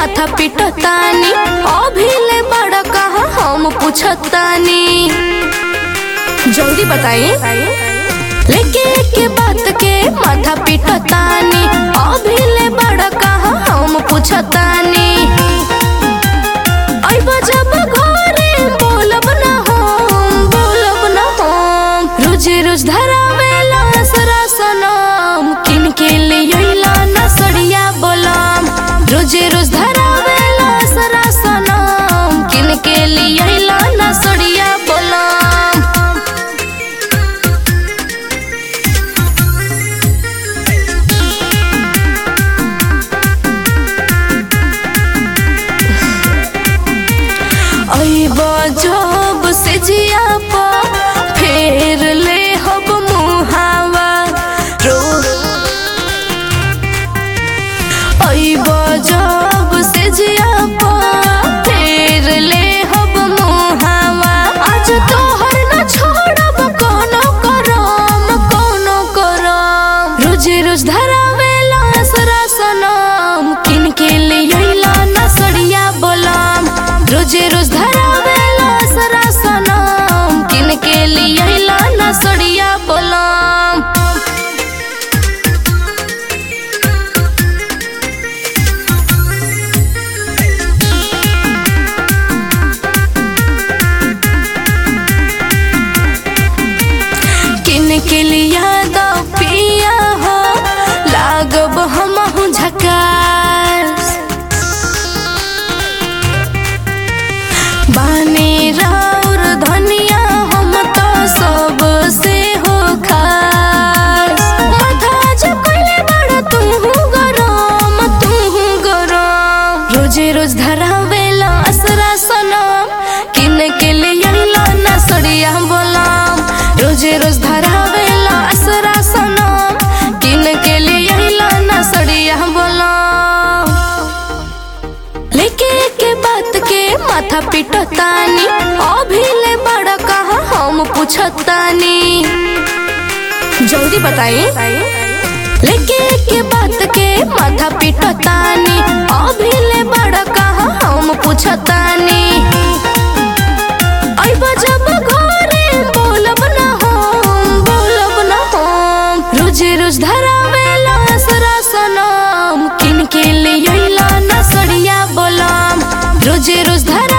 माथा पिटतानी अभी ले बड़ा कहा हम पूछतानी जल्दी बताई लेके के बात के माथा पिटतानी अभी ले बड़ा कहा हम पूछतानी आई जब घरे बोलब ना हम बोलब ना हम रोज रोज धरावेला सरा सनम किन के ले अइला ना सड़िया बोलम रोज रोज धरावेला सरा सनम किन के ले अइला ना सड़िया बोलम अइब जब से जिया पा फेर ले हब मुहावा रो अइब जब से जिया पा फेर ले हब मुहावा आज तोहर न छोड़ब कोनो करम कोनो करम रोज रोज धरावेला सरा सनम किन के ले अइला ना सड़िया बोलम रोज रोज धरावेला सरा सनम किन के ले अइला ना सड़िया बोलम किन के लिया दो पिया हो लागब हमहु झकास बाने राउर धनिया हम तो सब से हो खास माथा झुकले बड़ तू गरम तू गरम रोजे रोज धरावेला असरा सनम किन के ले अइला ना सड़िया बोलम रोजे रोज धरावेला असरा सनम किन के ले अइला ना सड़िया बोलम लेके के बात के माथा पिटतानी अभी ले बड़ा कहा हम पूछतानी जल्दी बताई लेके के बात के माथा पिटतानी अभी ले बड़ा कहा हम पूछतानी अइब जब घरे बोलब ना हम बोलब ना हम रोज रोज धरावेला सरा सनम किन के ले अइला ना सड़िया बोलम रोज रोज धरा